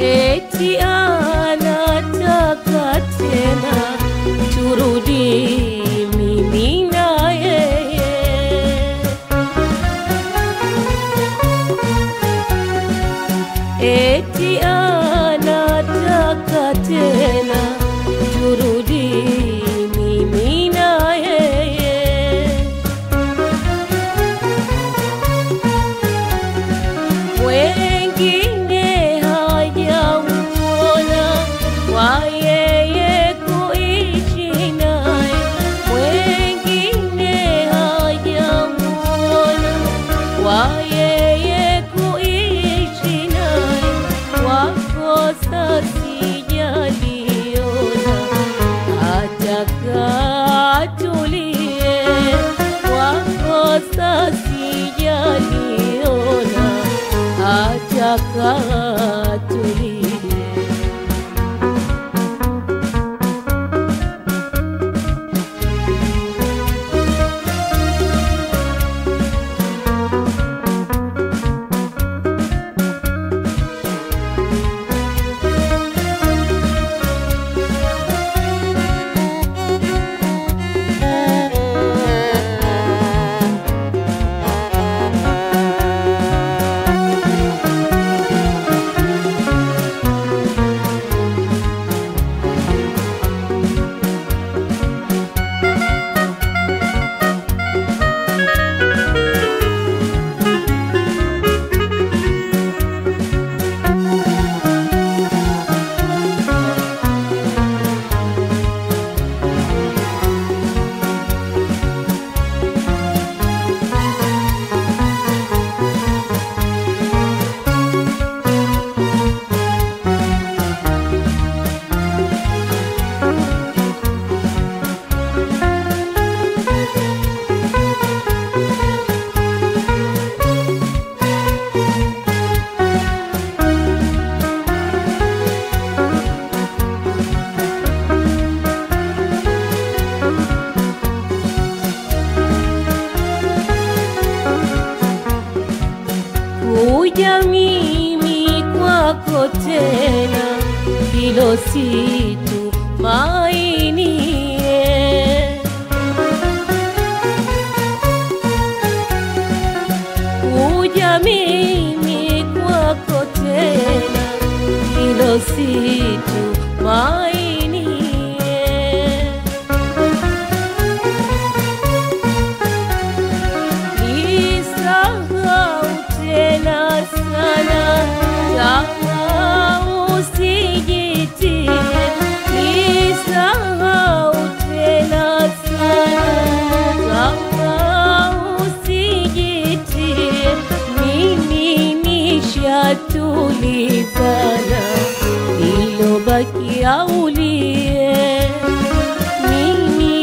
eti anataka tena turudi mimi na yeye eti anataka tena turudi mimi na yeye wengine hajamuona kwa yeye kuishi naye, wengine hajamuona kwa yeye kuishi naye, wakosa sijaliona ataka atulie, wakosa sijaliona ataka atulie. kuja mimi kwako tena, hilo si tumainie. Kuja mimi kwako tena, hilo si tumainie. Nisahau tena sana kama usijitie, nisahau tena sana kama usijitie, mimi nishatulizana, ilobakia ulie mimi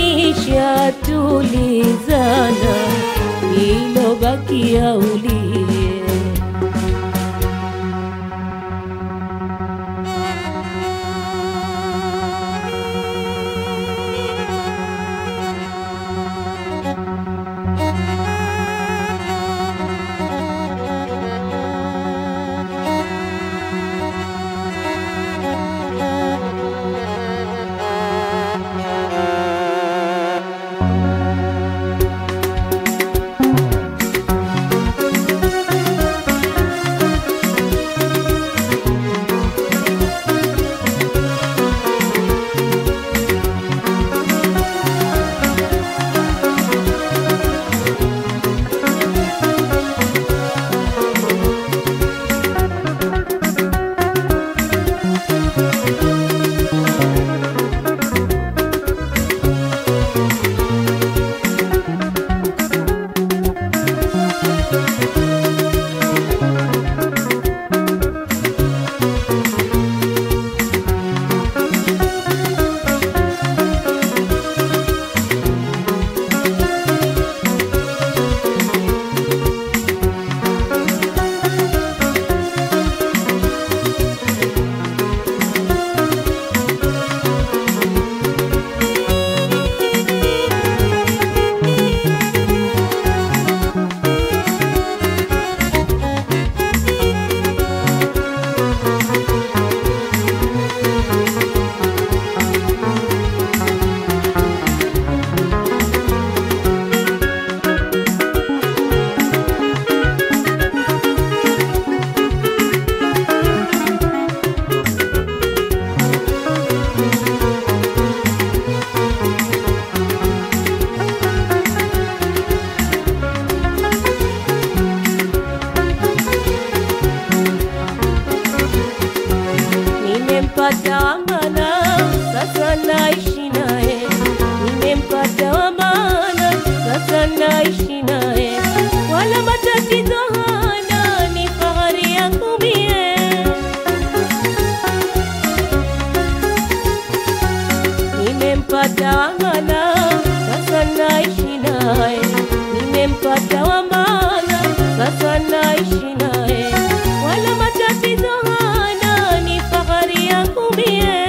nishatulizana, ilobakia ulie. Nimempata wa maana, sasa naishi naye. Nimempata wa maana, sasa naishi naye. Wala matatizo hana, ni fahari yangu mie. Nimempata wa maana, sasa naishi naye. Nimempata wa maana, sasa naishi naye. Wala matatizo hana, ni fahari yangu mie.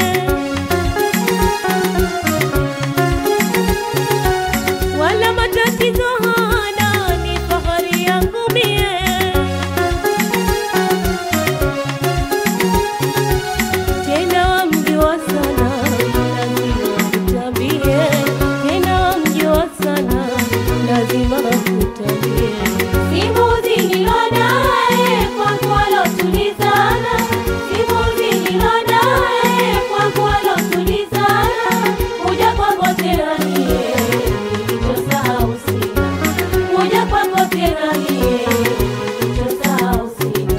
Wala matatizo hana, ni fahari yangu mie. tena wamjua sana, lazima akutambie. Tena wamjua sana, lazima akutambie. Simuzi nilo naye kwangu walotulizana, simuzi nilo naye kwangu walotulizana. Kuja kwako tena niye, nilichosahau sina. Kuja kwako tena niye, nilichosahau sina.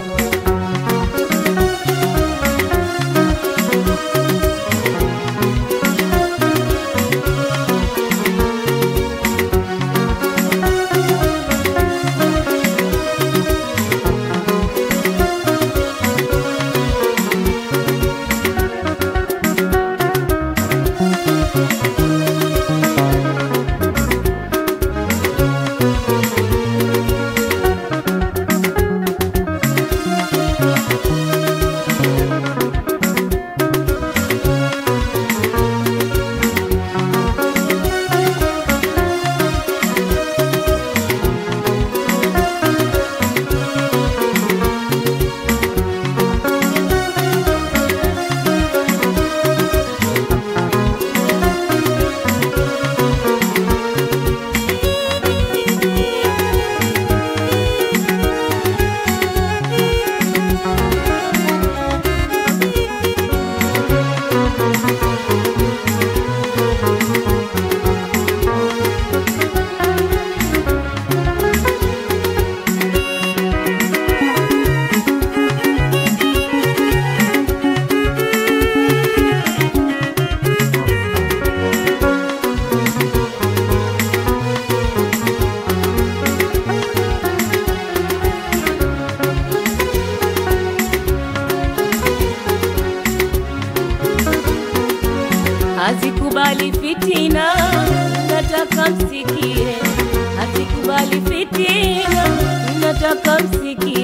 hazikubali fitina, nataka msikie. Hazikubali fitina, nataka msikie.